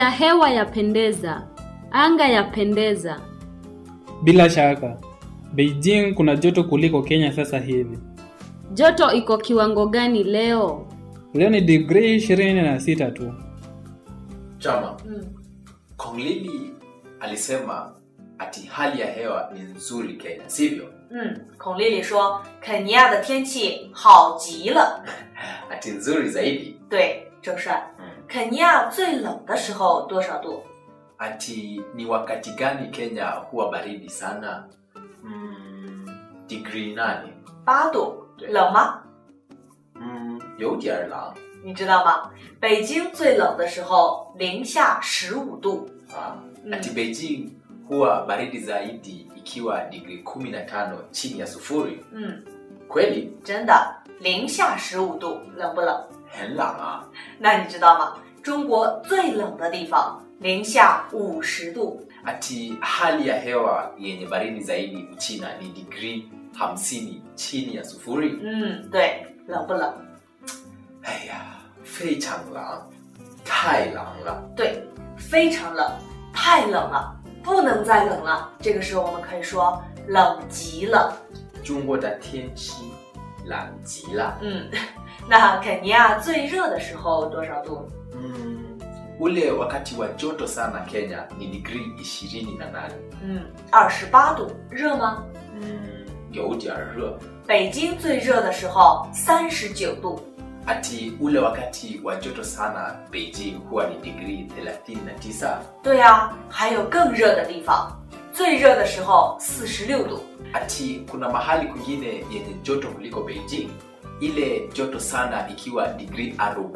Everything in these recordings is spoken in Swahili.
ya hewa yapendeza, anga yapendeza. Bila shaka, Beijing kuna joto kuliko Kenya sasa hivi. Joto iko kiwango gani leo? Leo ni digrii ishirini na sita tu. Chama, Kong Lili alisema ati hali ya hewa ni nzuri Kenya, sivyo? 嗯，孔丽丽说，肯尼亚的天气好极了。 Ati nzuri zaidi. 对，郑帅， Mm. 肯尼亚最冷的时候多少度？ Ati ni wakati gani Kenya huwa baridi sana? Mm, degree nane. 八度， 对冷吗？ Mm, 有点冷你知道吗？北京最冷的时候零下十五度。 ah. Mm. Ati Beijing huwa baridi zaidi ikiwa degree 15 chini ya sufuri. 嗯， Kweli? 真的，零下十五度，冷不冷？ 很冷啊。 那你知道吗？中国最冷的地方零下五十度。 Ati hali ya hewa yenye baridi zaidi Uchina ni degree 50 chini ya sufuri. 嗯，对，冷不冷？ 哎呀，非常冷，太冷了。 对，非常冷，太冷了，不能再冷了。这个时候我们可以说冷极了。 中国的天气冷极了。 嗯，那肯尼亚最热的时候多少度？ Mm, ule wakati wa joto sana Kenya ni degree 28. 嗯，二十八度，热吗？ Mm, 有点热。 北京最热的时候三十九度。 Ati ule wakati wa joto sana Beijing huwa ni degree 39. 对呀、还有更热的地方，最热的时候四十六度。 Ati kuna mahali kwingine yenye joto kuliko Beijing, ile joto sana ikiwa degree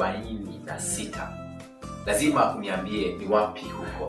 46. Lazima uniambie ni wapi huko.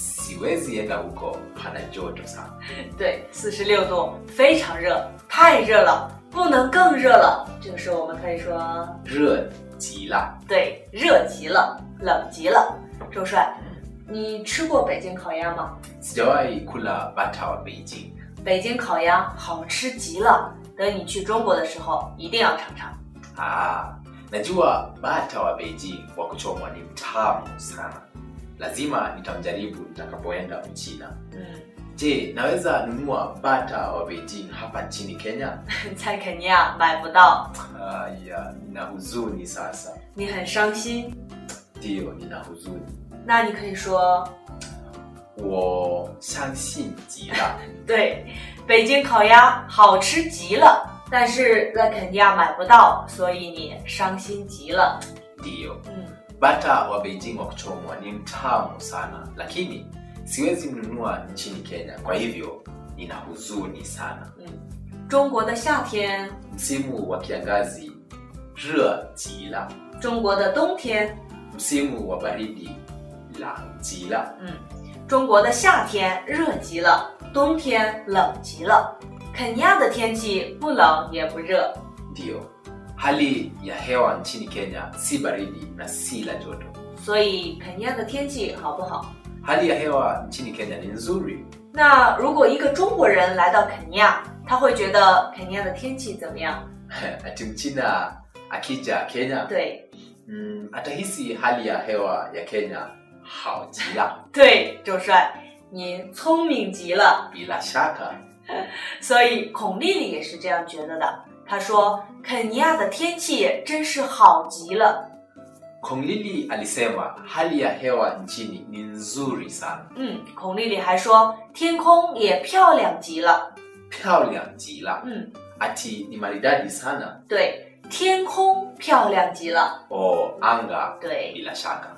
Siwezi enda huko, pana joto sana. 对，四十六度，非常热，太热了，不能更热了。这个时候我们可以说， 热极了。 对，热极了，冷极了。周帅，你吃过北京烤鸭吗？ Sijawahi kula bata wa Beijing. 北京烤鸭好吃极了，等你去中国的时候一定要尝尝。 Ah, najua bata wa Beijing wa kuchomwa ni mtamu sana. Lazima nitamjaribu nitakapoenda Uchina. 嗯， Je, naweza nunua bata wa Beijing hapa nchini Kenya? 在肯尼亚买不到， Aya, nina huzuni sasa. 你很伤心。 Ndiyo, nina huzuni. 那你可以说， 我相信极了。 对，北京烤鸭好吃极了，但是在肯尼亚买不到，所以你伤心极了。 Ndiyo, 嗯， bata wa Beijing wa kuchomwa ni mtamu sana, lakini siwezi mnunua nchini Kenya. Kwa hivyo nina huzuni sana. 中国的夏天， Msimu wa kiangazi 热极了， 中国的冬天， msimu wa baridi 冷极了。 嗯，中国的夏天热极了，冬天冷极了。肯尼亚的天气不冷也不热， Ndiyo, hali ya hewa nchini Kenya si baridi na si la joto. 所以肯尼亚的天气好不好？ Hali ya hewa nchini Kenya ni nzuri. 那如果一个中国人来到肯尼亚，他会觉得肯尼亚的天气怎么样？ Ati mchina akija Kenya 对 mm, atahisi hali ya hewa ya Kenya 好极了。 对，周帅，你聪明极了。 Bila shaka 所以孔丽丽也是这样觉得的。她说：“肯尼亚的天气真是好极了。 Kong Lili alisema hali ya hewa nchini ni nzuri sana. ” 嗯，孔丽丽还说天空也漂亮极了。 漂亮极了嗯， ati ni maridadi sana 对，天空漂亮极了。 o anga 对， bila shaka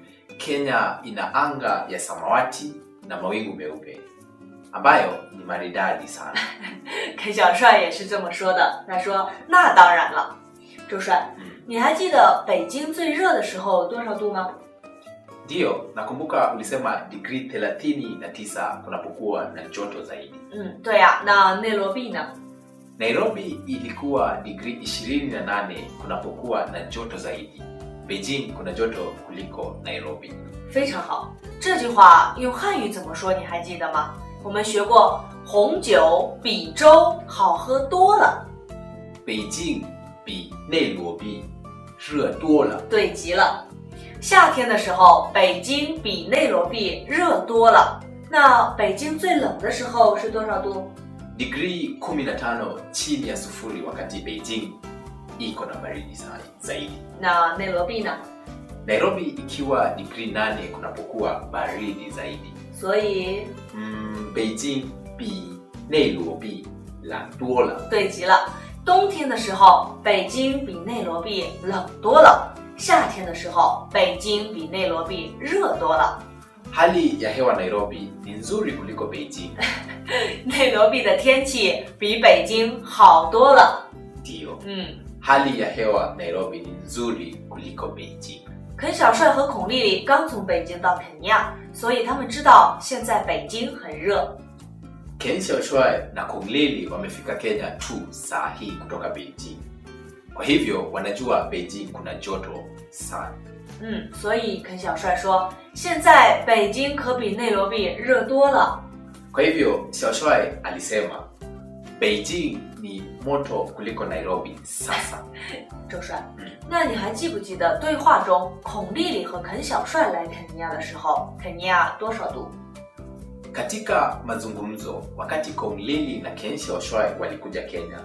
kenya ina anga ya samawati na mawingu meupe ambayo ni maridadi sana 肯小帅也是这么说的。他说：“那当然了。”周帅， mm. 你还记得北京最热的时候多少度吗？ ndiyo nakumbuka ulisema digrii 39 kunapokuwa na joto zaidi 嗯，对呀、那内罗毕呢？ nairobi ilikuwa digrii 28 kunapokuwa na joto zaidi beijing kuna joto kuliko nairobi 非常好，这句话用汉语怎么说？你还记得吗？我们学过，红酒比粥好喝多了。 beijing 比内罗毕热多了对极了。 夏天的时候，北京比内罗毕热多了。那北京最冷的时候是多少度？ digrii 15 chini ya sufuri wakati beijing iko na baridi sana zaidi 那内罗毕呢？ nairobi ikiwa digrii 8 kunapokuwa baridi zaidi 所以 mm, beijing 比内罗毕冷多了对极了。冬天的时候，北京比内罗毕冷多了；夏天的时候，北京比内罗毕热多了。 hali ya hewa nairobi ni nzuri kuliko beijing 内罗毕的天气比北京好多了。 ndiyo 嗯， hali ya hewa nairobi ni nzuri kuliko beijing 肯小帅和孔丽丽刚从北京到肯尼亚，所以他们知道现在北京很热。 ken xiaoshuai na konglili wamefika kenya tu saa hii kutoka beijing kwa hivyo wanajua beijing kuna joto sana 嗯，所以肯小帅说，现在北京可比内罗毕热多了。 kwa hivyo xiaoshuai alisema beijing ni moto kuliko nairobi sasa 周帅， 嗯那你还记不记得对话中孔丽丽和肯小帅来肯尼亚的时候，肯尼亚多少度？ katika mazungumzo wakati konglili na ken xiaoshuai walikuja kenya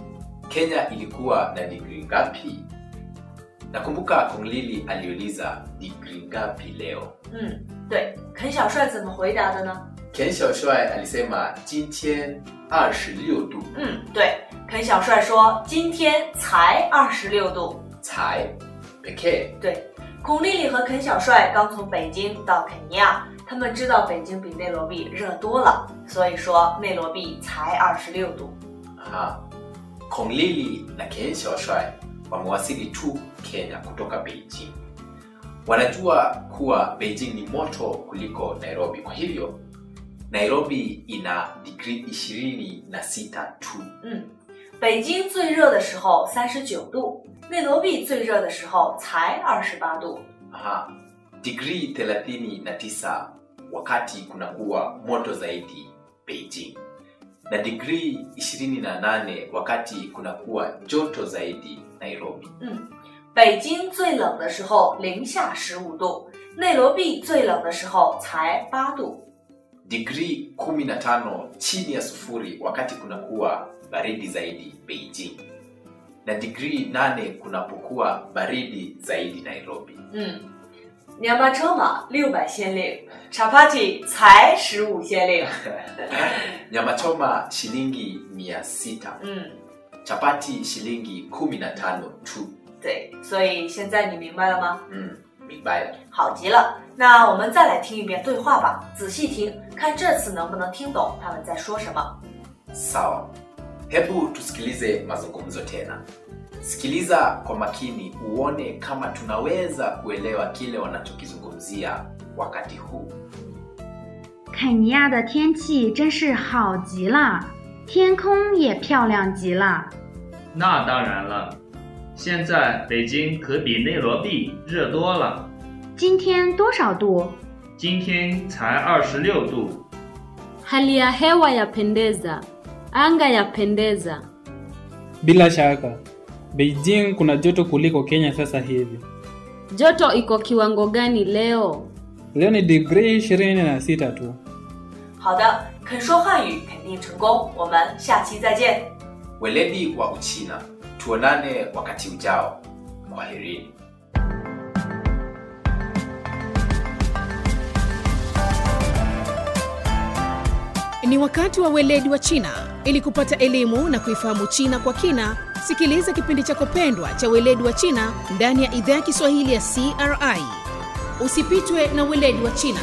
kenya ilikuwa na digri ngapi nakumbuka konglili aliuliza digri ngapi leo 嗯，对，肯小帅怎么回答的呢？ ken xiaoshuai alisema jintian 26 度嗯，对，肯小帅说今天才二十六度。 才 pekee 对，孔丽丽和肯小帅刚从北京到肯尼亚，他们知道北京比内罗毕热多了，所以说内罗毕才二十六度。 Aha. konglili na ken xiaoshuai wamewasili tu kenya kutoka beijing wanajua kuwa beijing ni moto kuliko nairobi kwa hivyo nairobi ina digri 26 tu 嗯，北京最热的时候三十九度，内罗毕最热的时候才二十八度。 Aha. digri 39 wakati kunakuwa moto zaidi beijing na digri 28 wakati kunakuwa joto zaidi nairobi 嗯，北京最冷的时候零下十五度，内罗毕最冷的时候才八度。 digri 15 chini ya sufuri wakati kunakuwa baridi zaidi beijing na digri 8 kunapokuwa baridi zaidi nairobi 嗯，娘巴车马六百先令，chapati 才十五先令。 nyama choma shilingi 600 嗯， chapati shilingi 15 tu 对，所以现在你明白了吗？ mm, mibaya 好极了，那我们再来听一遍对话吧，仔细听，看这次能不能听懂他们在说什么。 sawa hebu tusikilize mazungumzo tena sikiliza kwa makini uone kama tunaweza kuelewa kile wanachokizungumzia wakati huu 肯尼亚的天气真是好极了，天空也漂亮极了。 那当然了，现在北京可比内罗毕热多了， 今天多少度？ 今天才二十六度。 Hali ya hewa yapendeza, anga yapendeza. Bila shaka, Beijing kuna joto kuliko Kenya sasa hivi. Joto iko kiwango gani leo? Leo ni digrii 26 tu. 好的，肯说汉语肯定成功，我们下期再见。 weledi wa uchina tuonane wakati ujao kwaherini Ni wakati wa weledi wa China. Ili kupata elimu na kuifahamu China kwa kina, sikiliza kipindi chako pendwa cha weledi wa China ndani ya idhaa ya Kiswahili ya CRI. Usipitwe na weledi wa China.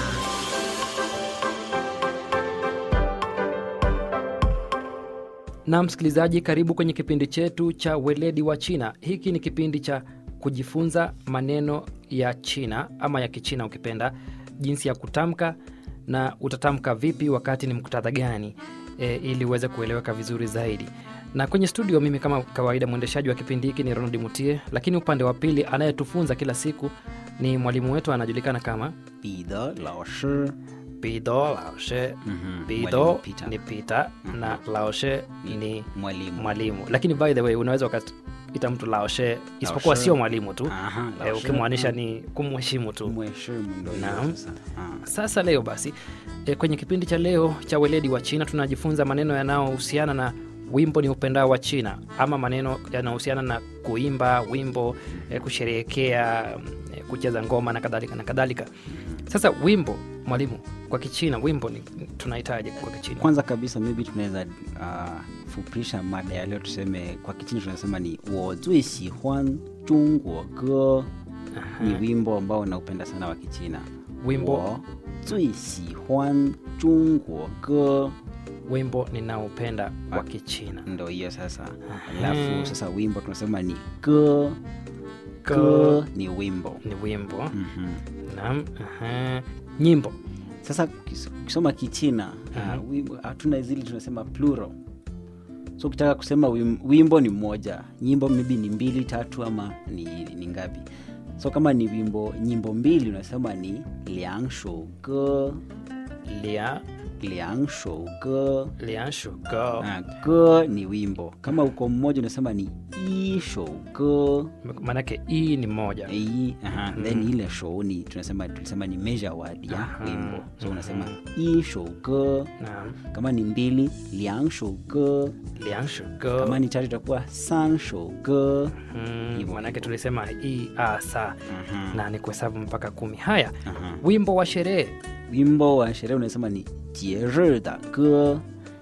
na msikilizaji karibu kwenye kipindi chetu cha weledi wa china hiki ni kipindi cha kujifunza maneno ya china ama ya kichina ukipenda jinsi ya kutamka na utatamka vipi wakati ni muktadha gani e, ili uweze kueleweka vizuri zaidi na kwenye studio mimi kama kawaida mwendeshaji wa kipindi hiki ni ronald mutie lakini upande wa pili anayetufunza kila siku ni mwalimu wetu anajulikana kama 彼得老师， pido laoshe 嗯哼 pido Peter. ni pita Mhm. na laoshe ni mwalimu. mwalimu lakini by the way unaweza ukat- kumwita mtu laoshe isipokuwa Laoshe. sio mwalimu tu Aha, eh, laoshe, ukimaanisha mm. ni kumheshimu tu Mheshimu ndo hiyo Naam. sasa. Ah. sasa leo basi e, kwenye kipindi cha leo cha weledi wa china tunajifunza maneno yanayohusiana na wimbo ni upendao wa china ama maneno yanayohusiana na kuimba wimbo e, kusherehekea e, kucheza ngoma na kadhalika na kadhalika sasa wimbo mwalimu kwa kichina wimbo ni tunahitaji kwa kichina kwanza kabisa maybe tunaweza uh, fupisha mada ya leo tuseme kwa kichina tunasema ni wo zui xihuan zhongguo ge ni wimbo ambao naupenda sana wa kichina Wimbo. wo zui xihuan zhongguo ge wimbo ninaopenda wa kichina ndo hiyo sasa Aha. alafu sasa wimbo tunasema ni ge Ge. ge ni wimbo ni wimbo Mhm. naam aha. nyimbo sasa kis- ukisoma kichina uh, wimbo- hatuna zile tunasema plural so ukitaka kusema wim- wimbo ni mmoja nyimbo maybe ni mbili tatu ama ni, ni ngapi so kama ni wimbo nyimbo mbili unasema ni liang shou ge lia liang shou ge lianshugo Ah, ge ni wimbo kama uko mmoja unasema ni i shou ge maanake hii ni moja i aha, then ile show ni tunasema tulisema ni measure word ya Aha. wimbo so unasema i shou ge naam kama ni mbili liang shou ge lianshugo kama ni tatu itakuwa san shou ge Mm, Hivyo, manake hivyo. tulisema hii asa Mhm. na ni kuhesabu mpaka kumi haya Aha. wimbo wa sherehe wimbo wa sherehe unasema ni jie da ge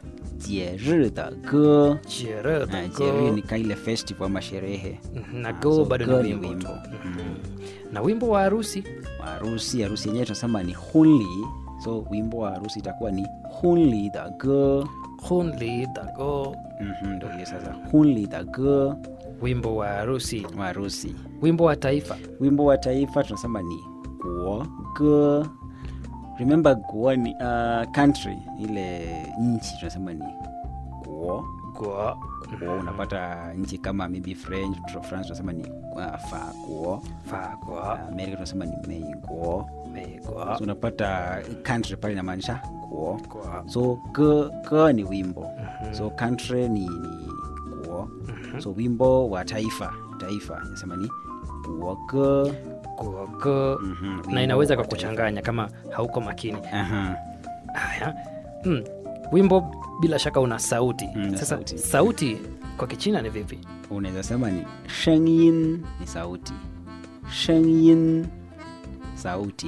jie da ge sherehe Ah, jie ni kaile festival ama sherehe na Ah, go so bado ge ni wimbo tu Mhm. na wimbo wa harusi wa harusi harusi yenyewe tunasema ni hunli so wimbo wa harusi itakuwa ni hunli da ge hunli dago Mhm, ndo hiyo sasa hunli da ge wimbo wa harusi wa harusi wimbo wa taifa wimbo wa taifa tunasema ni guo ge remember guo ni uh, country ile nchi tunasema ni guo go guo unapata nchi kama maybe french tro- france tunasema ni uh, fa guo fago amerika tunasema ni mei guo mego so unapata country pale inamaanisha guo go so ge, ge ni wimbo so country ni, ni guo so wimbo wa taifa taifa nasema ni guo ge go go Mhm, na wimbo inaweza wa kakuchanganya kama hauko makini Aha. haya mm. wimbo bila shaka una sauti Mm, na sasa sauti. sauti kwa kichina ni vipi unaweza sema ni shengyin ni sauti shengyin sauti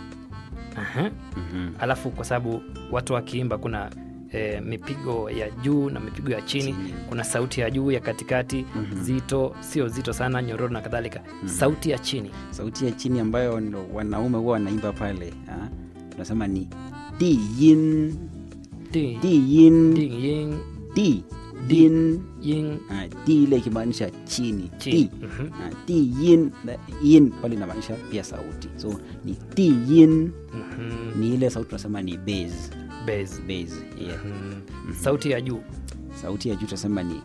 Aha. Mhm. alafu kwa sababu watu wakiimba kuna e, mipigo ya juu na mipigo ya chini Chini. kuna sauti ya juu ya katikati zito sio zito sana nyororo na kadhalika sauti ya chini sauti ya chini ambayo ndo wanaume huwa wanaimba pale ah, tunasema ni diyin Di- diyin ding, ying, di din ying, ah, di ile ikimaanisha chini chini. di Mhm. Ah, diyin na yin pale inamaanisha pia sauti so ni diyin Mhm. ni ile sauti tunasema ni base Bass. base yeah. Mhm. sauti ya juu sauti ya juu tunasema ni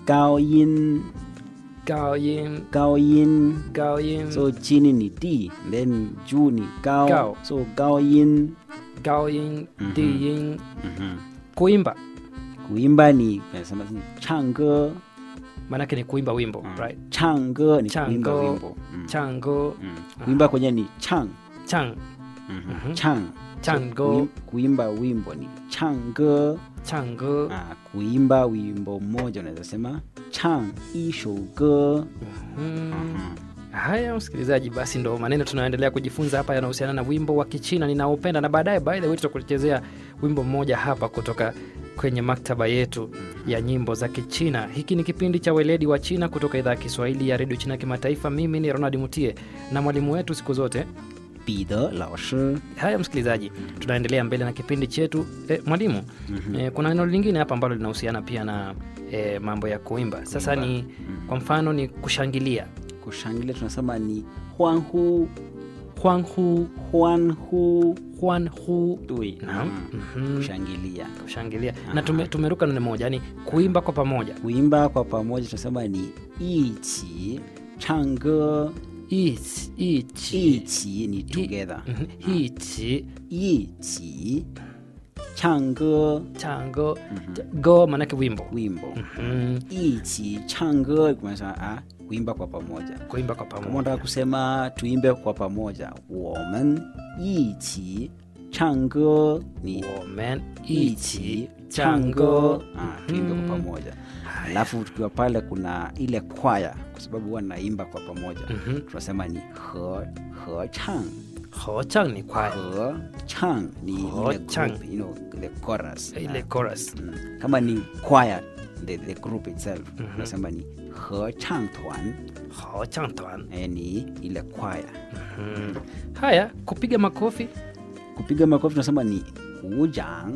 gaoyin gao yin gaoyin gao yin so chini ni d then juu ni gao, Gao. so gaoyin gao yin Mhm. di yin Mhm. kuimba kuimba ni nasema ni change maanake ni kuimba wimbo right change ni Chango. kuimba wimbo mm. chango Mm. kuimba kwenye ni chang chang Mhm. chang Chango. So, kuim- kuimba wimbo ni change chango ah, kuimba wimbo mmoja unaweza sema chang ishouge Mhm. haya msikilizaji basi ndo maneno tunayoendelea kujifunza hapa yanahusiana na wimbo wa kichina ninaopenda na baadaye by the way tutakuchezea wimbo mmoja hapa kutoka kwenye maktaba yetu ya nyimbo za kichina hiki ni kipindi cha weledi wa china kutoka idhaa ya kiswahili ya redio china kimataifa mimi ni ronald mutie na mwalimu wetu siku zote 彼得老师 haya msikilizaji tunaendelea mbele na kipindi chetu e, mwalimu e, kuna neno lingine hapa ambalo linahusiana pia na e, mambo ya kuimba sasa ni kwa mfano ni kushangilia kushangilia tunasema ni huanhu huanhu huanhu huanhu dui Naam. Mhm. kushangilia kushangilia na tume, tumeruka neno moja yani kuimba kwa pamoja kuimba kwa pamoja tunasema ni ichi change Ichi, ichi, ichi ni together Mhm. ichi ichi change chango go maanake wimbo wimbo mm, ichi change kumaanisha ah, kuimba kwa pamoja kuimba kwa kama pamoja unataka kusema tuimbe kwa pamoja women ichi change ni women ichi ichi change chango ah, tuimbe kwa pamoja alafu tukiwa pale kuna ile kwaya kwa sababu huwa naimba kwa pamoja Mhm. tunasema ni he he chang hochang ni kwaya he chang ni ile Ho-chang. group, you know, the chorus ile Ah, chorus mm. kama ni choir the, the group itself tunasema ni he chang tuan hochang twan eh, ni ile kwaya mm. haya kupiga makofi kupiga makofi tunasema ni kujang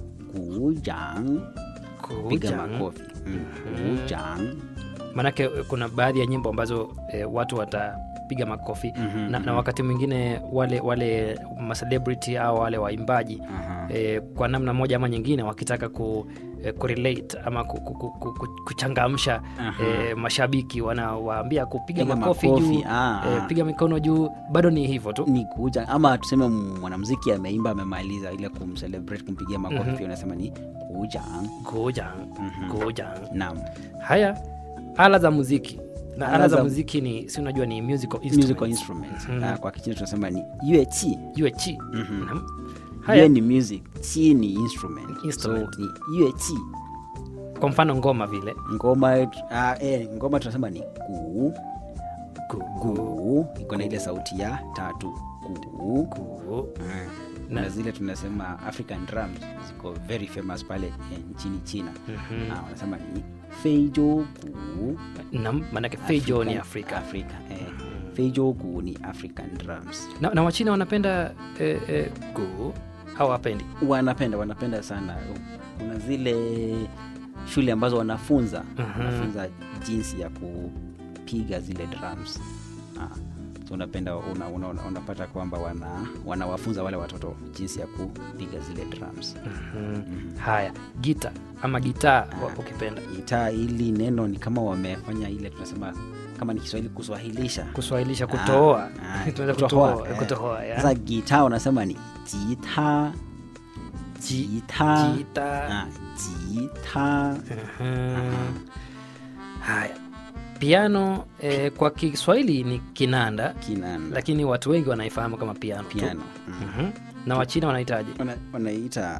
kujang piga kujang makofi mm. kujang maanake eh, kuna baadhi ya nyimbo ambazo eh, watu watapiga makofi Mhm, na, na wakati mwingine wale wale macelebrity au wale waimbaji Aha. eh, kwa namna moja ama nyingine wakitaka ku eh, kurelate ama ku, ku, ku, ku, ku, kuchangamsha Aha. eh, mashabiki wanawaambia kupiga Piga makofi, makofi, juu ah, eh, ah. piga mikono juu bado ni hivyo tu ni kuja ama tuseme mwanamziki ameimba amemaliza ile kumcelebrate kumpigia makofi pia unasema ni kujang kujang Mhm. kujang nam haya ala za muziki na ala Ala za za- muziki ni si unajua ni musical instruments. musical instruments Mhm. Ah, kwa kichina tunasema ni yuechi Yue chi Mhm. Naam. yue haya ni music chi ni instrument, Instrument. so ni yuechi kwa mfano ngoma vile ngoma ah, eh, ngoma tunasema ni gu Gu- gu iko na ile sauti ya tatu gu gu- Ah, Na- na zile tunasema african drums ziko very famous pale eh, nchini china Mhm. Ah, wanasema ni feijo gu Naam, maanake feijo ni African- afrika afrika eh. feijo gu ni african drums na, na wachina wanapenda eh, eh, gu au wapendi wanapenda wanapenda sana kuna zile shule ambazo wanafunza Mhm. wanafunza jinsi ya kupiga zile drums ah. so unapenda una, una, una, unapata kwamba wana wanawafunza wale watoto jinsi ya kupiga zile drums mm. haya gita ama gitaa wa- ukipenda gitaa hili neno ni kama wamefanya ile tunasema kama ni kiswahili kuswahilisha kuswahilisha kutoa Ah, ah, Tunaweza kutohoa, kutoa eh. kutohoa ya. sasa gitaa unasema ni jita jita Gita. ah, jita Mhm. haya piano eh, kwa kiswahili ni kinanda kinanda lakini watu wengi wanaifahamu kama piano, tu. piano mm. Mhm. na wachina wanahitaji Wana- wanaita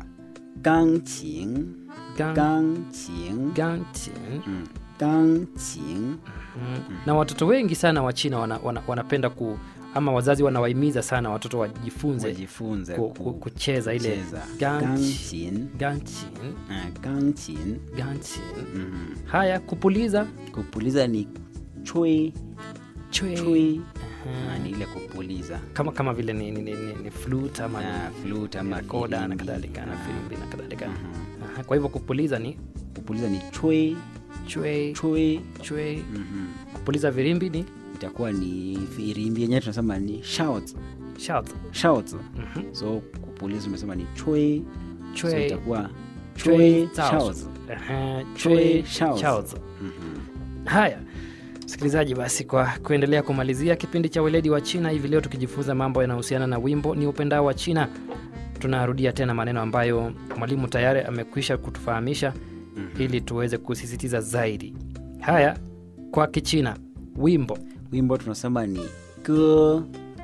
gangqin Gang- gangqin gantin. mm. gangqin Mhm. na watoto wengi sana wa china wana, wana, wanapenda ku ama wazazi wanawahimiza sana watoto wajifunze wajifunze ku, ku- ku, kucheza ile kucheza. ganchi- gangqin gantin, ah, gangqin gantin. mm. haya kupuliza kupuliza ni chui chwe. chui Mhm. Ah, ni ile kupuliza kama kama vile ni, ni, ni, ni, ni flute ama Ah, ni flute ama koda na filimbi. kadhalika na Ah, filimbi na kadhalika mhm. Aha, kwa hivyo kupuliza ni kupuliza ni chui chwe chui chwe Mhm. kupuliza virimbi ni itakuwa ni firimbi yenyewe tunasema ni shouts shout shouts Mhm. so kupuliza umesema ni chui so chwe itakuwa chwe chui shouts. shouts Aha, Chwe chwe shouts. shouts. Mhm. haya msikilizaji basi kwa kuendelea kumalizia kipindi cha weledi wa china hivi leo tukijifunza mambo yanayohusiana na wimbo ni upendao wa china tunarudia tena maneno ambayo mwalimu tayari amekwisha kutufahamisha ili tuweze kusisitiza zaidi haya kwa kichina wimbo wimbo tunasema ni ge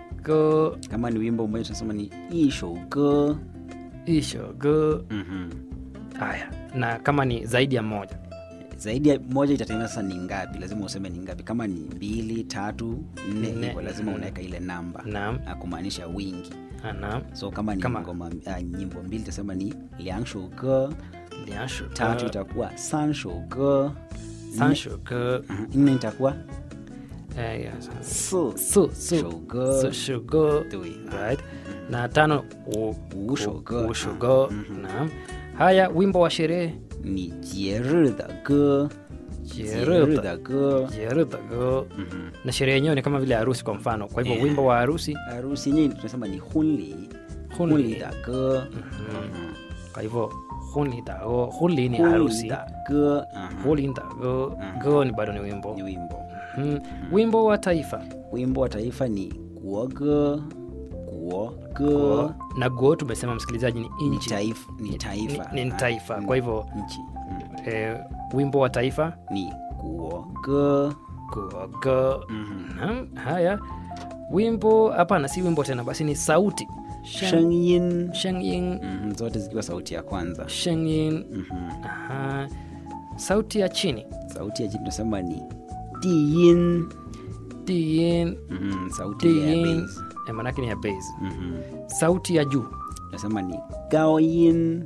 go kama ni wimbo mmoja tunasema ni ishou ge isho go Mhm. haya na kama ni zaidi ya moja zaidi ya moja itategemea sasa ni ngapi lazima useme ni ngapi kama ni mbili tatu nne Nne. hivyo lazima Mhm. unaweka ile namba naam na kumaanisha wingi naam so kama ni Kama- ngoma uh, nyimbo mbili itasema ni liang shou ge liasho tatu itakuwa san shou ge sansho go Mhm. nne itakuwa eh, yeah, si su su shou ge su shu go Dui. right na tano u- Wu shou ge. u- u shou go Mhm. naam haya wimbo wa sherehe 你节日的歌，节日的歌， jeru the go Mhm. na sherehe yenyewe ni kama vile harusi kwa mfano kwa hivyo Yeah. wimbo wa harusi harusi yenyewe tunasema ni hunli Hunli. hunli da ge kwa hivyo huli dago huli ni harusi da ge huli dago go ni bado ni wimbo ni wimbo Mhm. wimbo wa taifa wimbo wa taifa ni guoge guo ge na go tumesema msikilizaji ni ni nchi taifa ni taifa ni, ni Ah, taifa mm, kwa hivyo nchi mm. eh, wimbo wa taifa ni guo ge gogo Mhm. Naam, haya wimbo hapana si wimbo tena basi ni sauti shengyin shengyin Mhm, zote zikiwa sauti ya kwanza shengyin Mhm. aha sauti ya chini sauti ya chini tunasema ni diyin diyin Mhm, sauti ile ya diyin bass. eh, manake ni ya bass Mhm. sauti ya juu tunasema ni gaoyin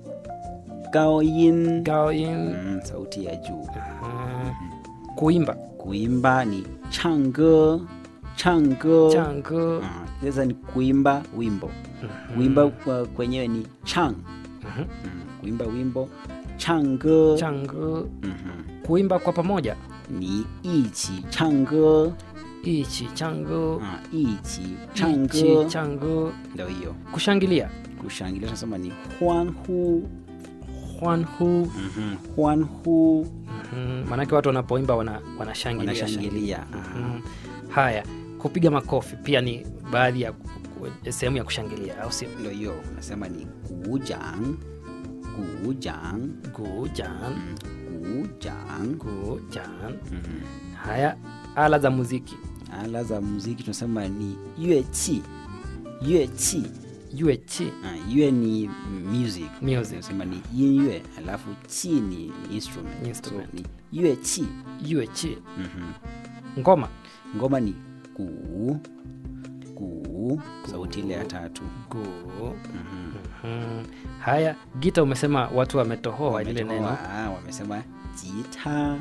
gaoyin gaoyin Mhm, sauti ya juu aha. kuimba kuimba ni change change chango Ah, sasa ni kuimba wimbo kuimba kwa- kwenyewe ni chang Mhm. Mm, kuimba wimbo change chango Mhm. kuimba kwa pamoja ni ichi change ichi chango Ah, ichi ichi change chango ndio hiyo kushangilia kushangilia tunasema ni huanhu hwanhu Mhm, huanhu mm, maanake watu wanapoimba wana, wanashangilia wanashangilia Mm. haya kupiga makofi pia ni baadhi ya ku- ku- sehemu ya kushangilia au sio ndio hiyo unasema ni gujang gujang gujan gujang gujan Mhm. haya ala za muziki ala za muziki tunasema ni yuechi yuechi yuechi Ah, yue ni music Music. tunasema ni yinyue alafu chi ni instrument, Instrument. So, ni yuechi yuechi Mhm. ngoma ngoma ni gu gu sauti ile ya tatu gu Mhm. mm. haya gita umesema watu wametohoa lile Wametoa, neno ah, wamesema jita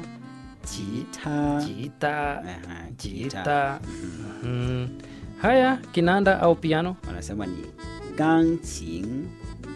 jita jita Aha, jita mm. haya kinanda au piano wanasema ni gangqin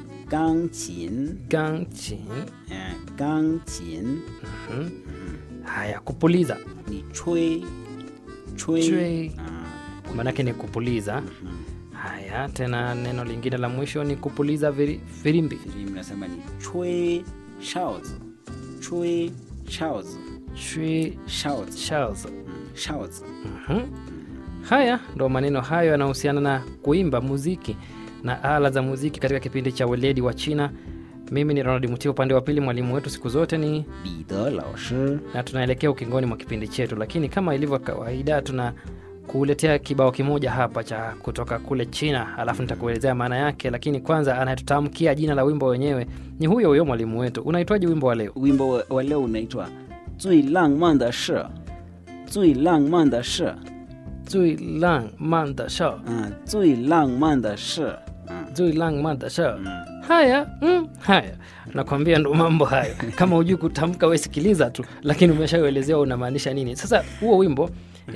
gangqin gangchin eh, gangqin mm. haya kupuliza ni chwe chwe Chwe. Ah, maanake ni kupuliza mhm. haya tena neno lingine la mwisho ni kupuliza viri- firimbi filimbi nasema ni chwe shaozi chwe shaozi Shwi- shaozi shells. Mm, shaozi Mhm. haya ndo maneno hayo yanahusiana na kuimba muziki na ala za muziki katika kipindi cha weledi wa china mimi ni ronald mutia upande wa pili mwalimu wetu siku zote ni bide lao shi na tunaelekea ukingoni mwa kipindi chetu lakini kama ilivyo kawaida tuna kuletea kibao kimoja hapa cha kutoka kule china alafu nitakuelezea maana yake lakini kwanza anayetutamkia jina la wimbo wenyewe ni huyo huyo mwalimu wetu unaitwaje wimbo wa leo wimbo wa- wa leo unaitwa zui lang man de shi zui lang man de shi zui lang man da shao Ah, zui lang man de shi Ah, zui lang man da shao mm. haya mm, haya nakwambia ndo mambo hayo kama hujui kutamka we sikiliza tu lakini umeshauelezewa unamaanisha nini sasa huo wimbo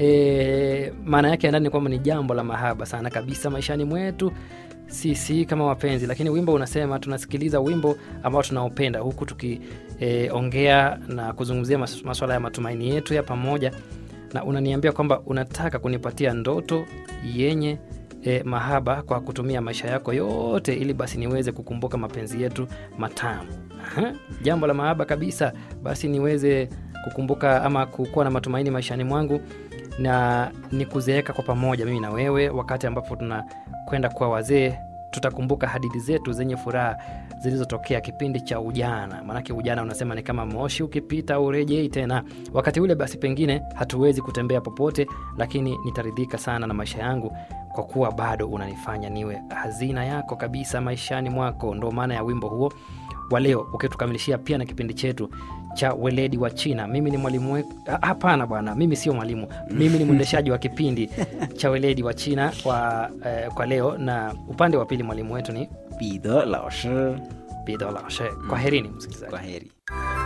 e, maana yake ya ndani ni kwamba ni jambo la mahaba sana kabisa maishani mwetu sisi kama wapenzi lakini wimbo unasema tunasikiliza wimbo ambao tunaopenda huku tukiongea e, na kuzungumzia mas- maswala ya matumaini yetu ya pamoja na unaniambia kwamba unataka kunipatia ndoto yenye e, mahaba kwa kutumia maisha yako yote ili basi niweze kukumbuka mapenzi yetu matamu Aha, jambo la mahaba kabisa basi niweze kukumbuka ama kukuwa na matumaini maishani mwangu na ni kuzeeka kwa pamoja mimi na wewe wakati ambapo tunakwenda kuwa wazee tutakumbuka hadithi zetu zenye furaha zilizotokea kipindi cha ujana maanake ujana unasema ni kama moshi ukipita urejei tena wakati ule basi pengine hatuwezi kutembea popote lakini nitaridhika sana na maisha yangu kwa kuwa bado unanifanya niwe hazina yako kabisa maishani mwako ndo maana ya wimbo huo wa leo ukitukamilishia pia na kipindi chetu cha weledi wa china mimi ni mwalimu we... Ah, hapana bwana mimi sio mwalimu mimi ni mwendeshaji wa kipindi cha weledi wa china kwa, eh, kwa leo na upande wa pili mwalimu wetu ni bide lao shi bidolaoshe kwa herini msikilizaji kwa heri